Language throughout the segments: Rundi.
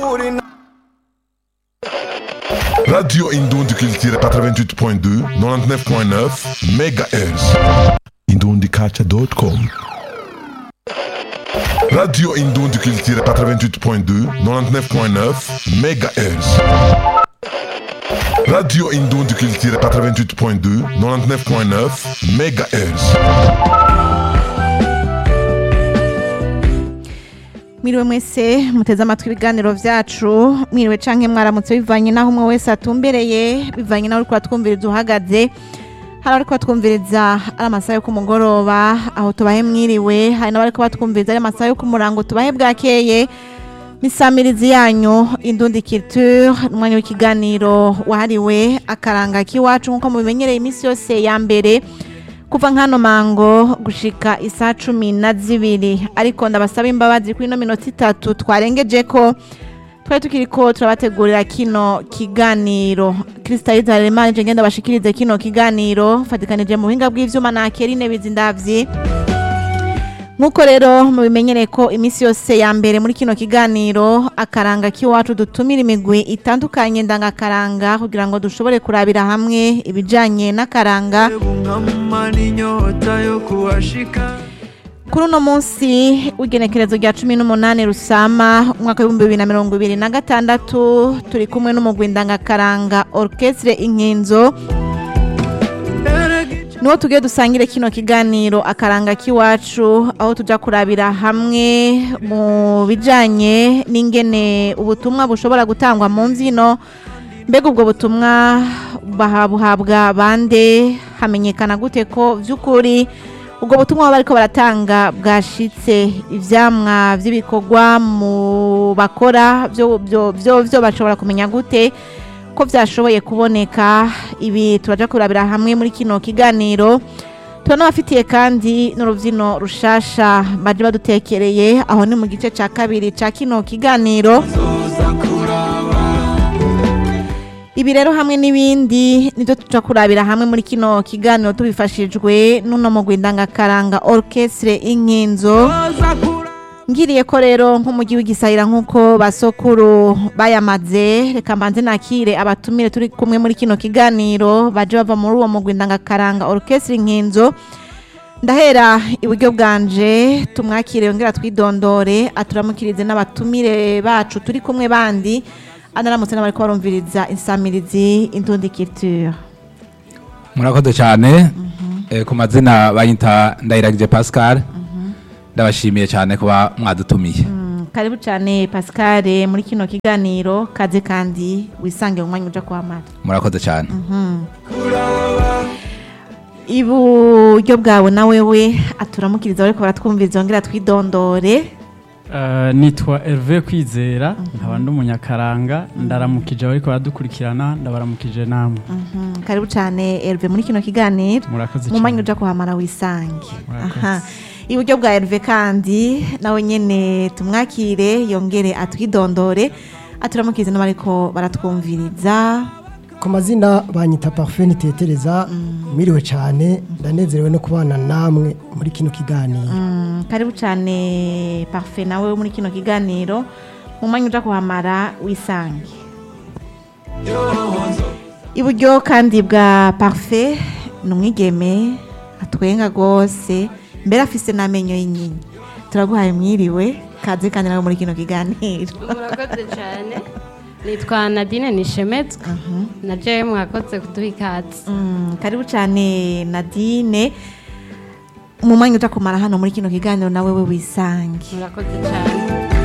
Radio Indundi Culture 88.2, 99.9 MHz. IndundiCulture.com. Radio Indundi Culture 88.2, 99.9 MHz. Radio Indundi Culture 88.2, 99.9 MHz. Mwiriwe mwese muteze amatwi ibiganiro vyacu mwiriwe canke mwaramutse bivanye naho umwe wese atumbereye bivanye naho uriko atwumviriza uhagaze hari abariko batwumviriza ari amasaha yo ku mugoroba aho tubahe mwiriwe hari n'abariko batwumviriza ari amasaha yo ku murango tubahe bwakeye misamirizi yanyu indundi culture umwanya w'ikiganiro wahariwe akaranga k'iwacu nk'uko mubimenyereye iminsi yose ya mbere kuva nkano mango gushika isa cumi na zibiri ariko ndabasaba imbabazi kuri ino minota itatu twarengeje ko twari tukiriko turabategurira kino kiganiro kristaliza remanje je ngenda bashikirize kino kiganiro fatikanije mu buhinga bw'ivyuma na kerine bizindavyi nk'uko rero mubimenyereye ko iminsi yose ya mbere muri kino kiganiro akaranga k'iwacu dutumira imigwi itandukanye ndangakaranga kugira ngo dushobore kurabira hamwe ibijanye n'akaranga Bungamana inyota yo kuhashika kuri uno munsi w'igenekerezo rya cumi n'umunani rusama umwaka w'ibihumbi bibiri na mirongo ibiri na gatandatu turi kumwe n'umugwi ndangakaranga orchestre inkinzo niho tugiye dusangire kino kiganiro akaranga k'iwacu aho tuja kurabira hamwe mu bijanye n'ingene ubutumwa bushobora gutangwa mu mbyino mbega ubwo butumwa bahabuhabwa bande hamenyekana gute ko vy'ukuri ubwo butumwa baba bariko baratanga bwashitse ivyamwa vy'ibikorwa mu bakora vyo vyo vyo vyo bashobora kumenya gute ko vyashoboye kuboneka ibi turaja kurabira hamwe muri kino kiganiro turanabafitiye kandi n'uruvyino rushasha baje badutekereye aho ni mu gice ca kabiri ca kino kiganiro zoza kuraba ibi rero hamwe n'ibindi nivyo tuja kurabira hamwe muri kino kiganiro tubifashijwe n'uno mugwi ndangakaranga orchestre inkinzo zoza kuraba ngiriye ko rero nk'umujyi w'igisahira nk'uko basokuru bayamaze reka mbanze nakire abatumire turi kumwe muri kino kiganiro baje bava muri uwo mugwi ndangakaranga orchestre inkinzo ndahera iburyo bwanje tumwakire yongera twidondore aturamukirize n'abatumire bacu turi kumwe bandi anaramutse n'abariko barumviriza insamirizi indundi culture murakoze cyane Eh, ku mazina bayita ndayiragije pascal ndabashimiye cyane kuba mwadutumiye Mm, karibu cyane pascal muri kino kiganiro kaze kandi wisange mu mwanya uja kuhamara murakoze cyane iburyo bwawe na wewe aturamukiriza bariko baratwumviriza yongera twidondore Uh, nitwa Hervé Kwizera nkaba ndi umunyakaranga ndaramukije abariko baradukurikirana ndabaramukije namwe Mhm, karibu cyane Herve muri kino kiganiro murakoze mu mwanya cyane uja kuhamara wisange Murakoze. aha iburyo bwa Herve kandi nawe nyene tumwakire yongere atwidondore aturamukiriza n'abariko baratwumviriza ku mazina banyita parfait nitetereza miriwe cyane ndanezerewe no kubana namwe muri kino kiganiro Mm, karibu cyane parfait nawe muri kino kiganiro mu mwanya uja kuhamara wisange iburyo kandi bwa parfait ni umwigeme atwenga rwose mbere afise n'amenyo y'inyinya turaguhaye mwiriwe kaze kandi nawe muri kino kiganiro murakoze cyane nitwa nadine nishemetswe na jewe mwakoze kuduha ikaze Mm, karibu cyane nadine mu mwanya uja kumara hano muri kino kiganiro nawe we wisange murakoze cyane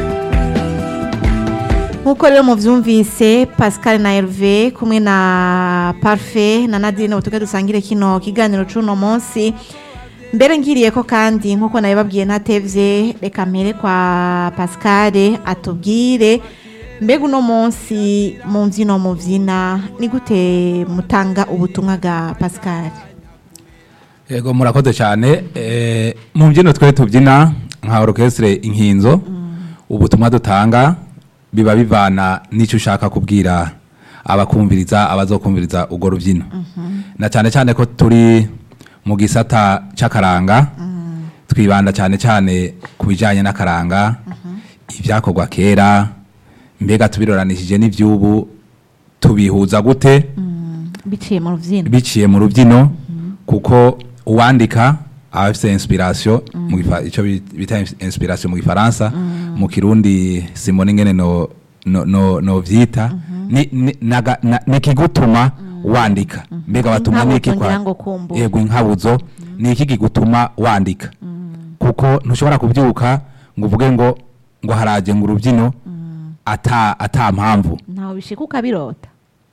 nk'uko rero muvyumvise pascal na herve kumwe na parfait na nadine utuge dusangire kino kiganiro c'uno munsi mbere ngiriye ko kandi nk'uko nabibabwiye ntatevye reka mpere kwa pascal atubwire mbega uno munsi mu mvyino muvyina ni gute mutanga ubutumwa bwa pascal yego murakoze cyane Eh, mu mbyino twe tubyina nka orchestre inkinzo ubutumwa dutanga biba bivana n'icyo ushaka kubwira abakumviriza abazokumviriza urwo rubyino na cyane cyane ko turi mu gisata cy'akaranga twibanda cyane cyane ku bijyanye n'akaranga ibyakorwa kera mbega tubiroranishije n'ivy'ubu tubihuza gute biciye mu rubyino biciye mu rubyino kuko uwandika aba afite inspiration mu gifa- ico bi- bita inspiration mu gifaransa mu kirundi simoni ngene no no no, no vyita ni ni- naga- na- nikigutuma wandika mbega batuma Inkabuzo niki ngira ngo kumbura. yego inkabuzo ni iki kigutuma wandika kuko ntushobora kubyuka ngo uvuge ngo ngo haraje ngo urubyino ata ata mpamvu ntawe bishika ukabirota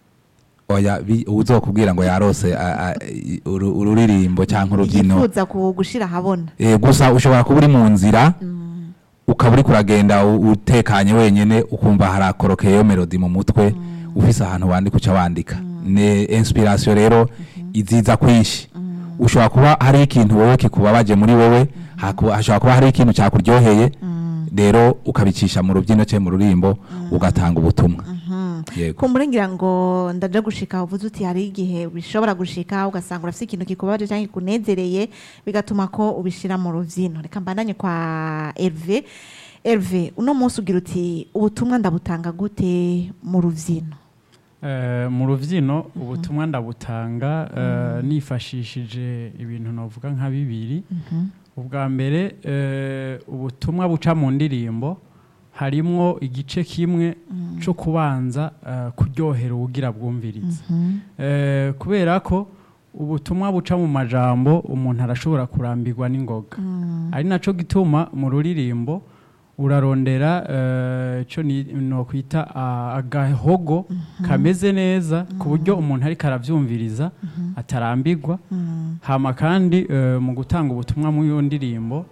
oya bi- uzokubwira ngo yarose a- a- i- uru- ururirimbo cyangwa urubyino yifuza ku- gushira ahabona Eh, gusa ushobora kuba uri mu nzira ukaba uri kuragenda u- utekanye wenyine ukumva harakorokeye melody mu mutwe ufise ahantu wandika uca wandika ne inspiration rero iziza kwinshi ushobora kuba hari ikintu wowe kikubabaje muri wowe haku- hashobora kuba hari ikintu cyakuryoheye rero ukabicisha mu rubyino cyangwa mu rurimbo ugatanga ubutumwa yego kumbure ngira ngo ndaje gushika uvuze uti hari igihe bishobora gushika ugasanga urafite ikintu kikubabaje cyangwa kikunezereye bigatuma ko ubishira mu rubyino reka mbandanye kwa Herve Herve uno munsi ugira uti ubutumwa ndabutanga gute mu rubyino Eh, mu rubyino ubutumwa ndabutanga eh, nifashishije ibintu navuga nka bibiri ubwa mbere eh, ubutumwa buca mu ndirimbo harimwo igice kimwe cyo kubanza eh, kuryohera uwugira bwumviriza Eh, kubera ko ubutumwa buca mu majambo umuntu arashobora kurambirwa n'ingoga ari naco gituma mu ruririmbo urarondera eh, ico ni nokwita ah, agahogo kameze neza ku buryo umuntu ariko aravyumviriza atarambirwa hama kandi eh, mu gutanga ubutumwa mu iyo ndirimbo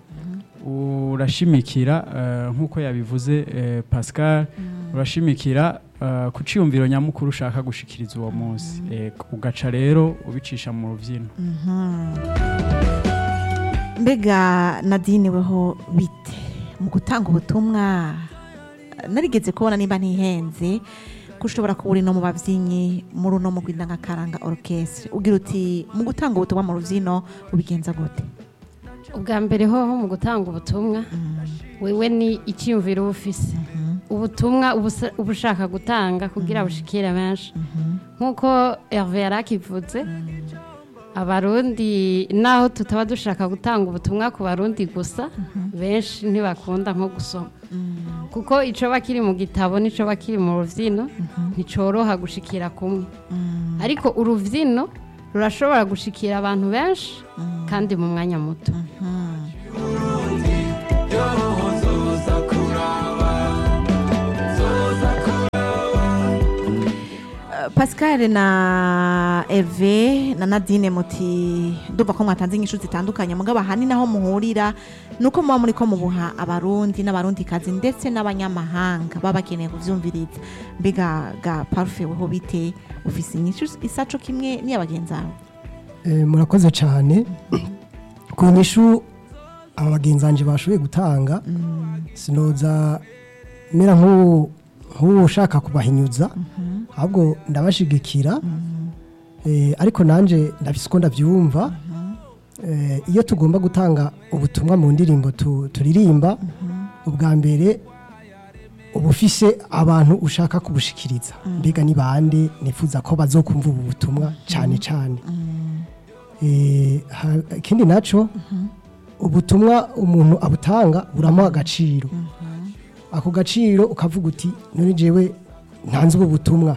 urashimikira eh, nk'uko yabivuze eh, Pascal urashimikira eh, ku ciyumviro nyamukuru ushaka gushikiriza uwo munsi Eh, ugaca rero ubicisha mu rubyino mbega nadine weho bite mu gutanga ubutumwa narigeze kubona niba ntihenze ko ushobora kuba uri no mu babyinnyi muri uno mugwi ndangakaranga orchestre ugira uti mu gutanga ubutumwa mu rubyino ubigenza gute ubwa mbere hoho mu gutanga ubutumwa wewe ni icyiyumviro uba ufise ubutumwa uba usa- uba ushaka gutanga kugira bushikire benshi nk'uko herve yari akivuze abarundi naho tutaba dushaka gutanga ubutumwa ku barundi gusa benshi ntibakunda nko gusoma kuko icyo bakiri mu gitabo n'icyo bakiri mu rubyino nticoroha gushikira kumwe ariko urubyino rurashobora gushikira abantu benshi kandi mu mwanya muto pascal na eve na nadine muti ndumva ko mwatanze inyishu zitandukanye mugabo ahanini naho muhurira ni uko muba muri ko mubuha abarundi n'abarundikazi ndetse n'abanyamahanga baba bakeneye kuvyumviriza mbega ga parufe weho bite ufise inyishu isaco kimwe n'iya bagenzi bawe Eh, murakoze cyane ku nyishu aba bagenzi banjye bashoboye gutanga sinoza mera nk'uwo nk'uwo ushaka kubahinyuza ahubwo ndabashigikira Eh, ariko nanjye ndabise uko ndabyumva Eh, iyo tugomba gutanga ubutumwa mu ndirimbo tu- turirimba ubwa mbere uba ufise abantu ushaka kubushikiriza mbega ni bande nifuza ko bazokumva ubu butumwa cyane cyane Eh, ha- ikindi naco ubutumwa umuntu abutanga buramuha agaciro ako gaciro ukavuga uti none jewe ntanze ubu butumwa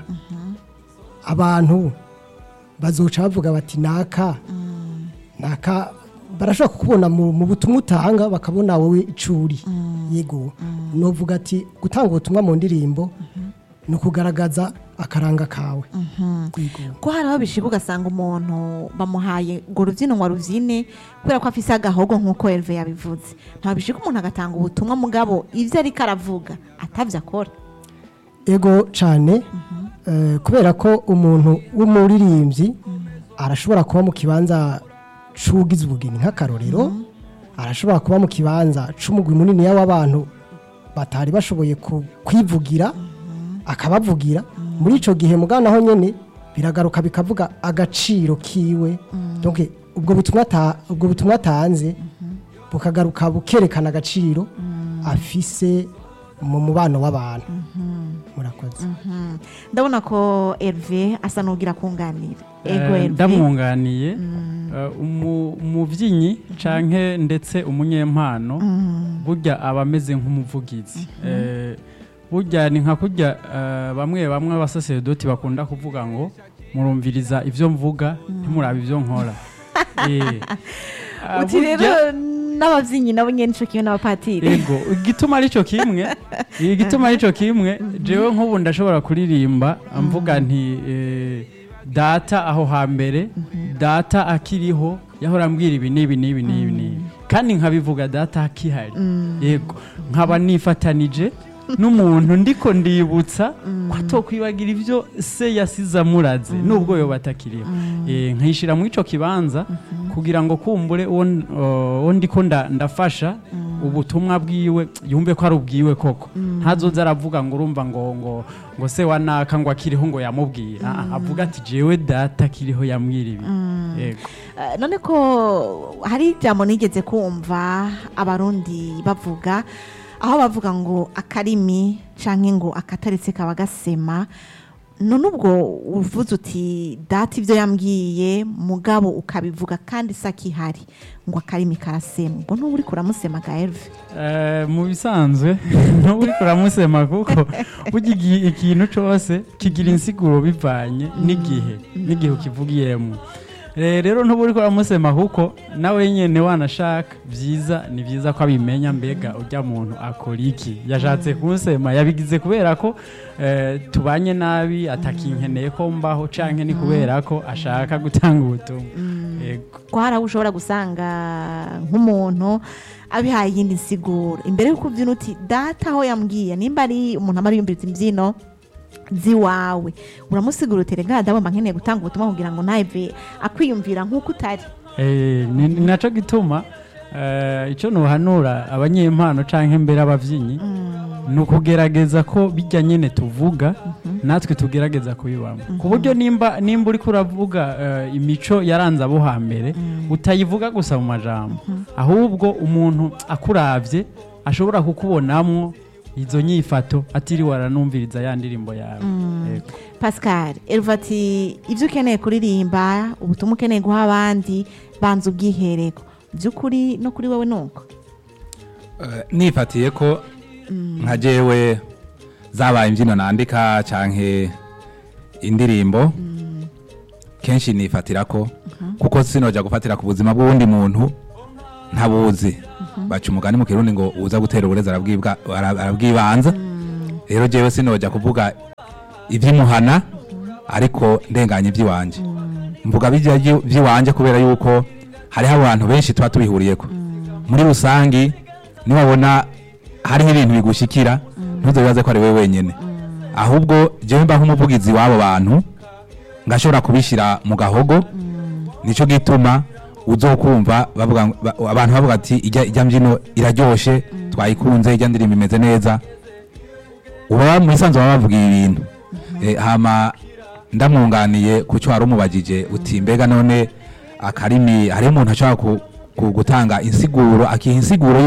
abantu bazoca bavuga bati naka naka barashobora kukubona mu, mu butumwa utanga bakabona wowe icuri yego novuga ati gutanga ubutumwa mu ndirimbo ni ukugaragaza akaranga kawe yego ko hari aho bishika ugasanga umuntu bamuhaye ngo rubyino ngo arubyine kubera ko afise agahogo nk'uko Herve yabivuze nta bishika umuntu agatanga ubutumwa mugabo ivyo ariko aravuga atavyo akora ego cyane eh, kubera ko umuntu w'umuririmbyi arashobora kuba mu kibanza c'ugize ubugeni nk'akarorero arashobora kuba mu kibanza c'umugwi munini w'abantu batari bashoboye ku- kwivugira akabavugira muri ico gihe mugana naho nyene biragaruka bikavuga agaciro kiwe donc ubwo butumwa ata- ubwo butumwa atanze bukagaruka bukerekana agaciro afise mu mubano w'abantu murakoze ndabona ko Herve asa n'ugira kunganira ego Eh, Herve ndamwunganiye eh, umu- umubyinnyi canke ndetse umunyempano burya aba ameze nk'umuvugizi Eh, burya ni nka kurya eh, bamwe bamwe abasaseredoti bakunda kuvuga ngo murumviriza ivyo mvuga ntimurabe ivyo nkora Eh, ah, uti burya- rero n'ababyinnyi nabo nyine nico kimwe n'abapatiri ego igituma arico kimwe igituma arico kimwe jewe nk'ubu ndashobora kuririmba mvuga nti eh, data aho hambere data akiriho yahora ambwira ibi n'ibi n'ibi n'ibi n'ibi kandi nkabivuga data akihari yego nkaba nifatanije n'umuntu ndiko ndibutsa ko atokwibagira ibyo se yasize amuraze nubwo yoba atakiriho Eh, nkayishira mu ico kibanza kugira ngo kumbure uwo n- uwo ndiko nda- ndafasha ubutumwa bwiwe yumve ko ari ubwiwe koko ntazoza aravuga ngo urumva ngo ngo ngo se wa naka ngo akiriho ngo yamubwiye Ah, ah, avuga ati jewe data akiriho yambwira ibi yego Eh, none ko hari ijambo nigeze kumva abarundi bavuga aho bavuga ngo akarimi canke ngo akataretse kaba gasema none ubwo uvuze uti data ibyo yambwiye mugabo ukabivuga kandi se akihari ngo akarimi karasema ubwo ntuba uriko uramusema ga Herve Eh, mu bisanzwe ntuba uriko uramusema kuko burya igi- ikintu cose kigira insiguro bivanye n'igihe n'igihe ukivugiyemo Eh, rero ntuba uriko uramusema kuko nawe nyene wanashaka vyiza ni vyiza ko abimenya mbega urya muntu akora iki yashatse kunsema yabigize kubera ko eh, tubanye nabi atakinkeneye ko mbaho canke ni kubera ko ashaka gutanga ubutumwa yego ko hari aho ushobora gusanga nk'umuntu abihaye iyindi nsiguro imbere y'uko ubyina uti data aho yambwiye nimba ari umuntu amara yumviriza imbyino ziwawe uramusigura uti rega ndabona nkeneye gutanga ubutumwa kugira ngo nawe akwiyumvira nk'uko utari Eh, ni ni naco gituma eh, ico nuhanura abanyempano canke mbere abavyinnyi ni ukugerageza ko bijya nyene tuvuga natwe tugerageza kubibamo ku buryo nimba nimba uriko uravuga eh, imico yaranze abo hambere utayivuga gusa mu majambo ahubwo umuntu akuravye ashobora kukubonamwo izo nyifato atiriwe aranumviriza ya ndirimbo yawe Yego. pascal eruva ati ibyo ukeneye kuririmba ubutumwa ukeneye guha abandi banza ubwiherero by'ukuri no kuri wowe ni uko Eh, nifatiye ko nka jewe zabaye imbyino nandika canke indirimbo kenshi nifatira ko kuko sinoja gufatira ku buzima bw'uwundi muntu ntabuzi baca umugani mu kirundi ngo uza gutera uburezi arabwibwa- ara- arabwibanza rero jewe sinoja kuvuga ivy'imuhana ariko ndenganya ivy'iwanje mvuga bijya vy'iwanje kubera yuko hariho abantu benshi tuba tubihuriyeko muri rusangi niwabona hariho ibintu bigushikira ntuzobibaze ko ari wowe wenyene ahubwo jewe mba nk'umuvugizi w'abo bantu ngashobora kubishyira mu gahogo nico gituma uzokumva bavuga ngo- ba- abantu bavuga ati ijya ijya mbyino iraryoshe twayikunze ijya ndirimbo imeze neza uba mu isanzwe baba bavuga ibi bintu Eh, hama ndamwunganiye ku cyo wari umubajije uti mbega none akarimi hariho umuntu ashobora ku- ku- gutanga insiguro akiha insiguro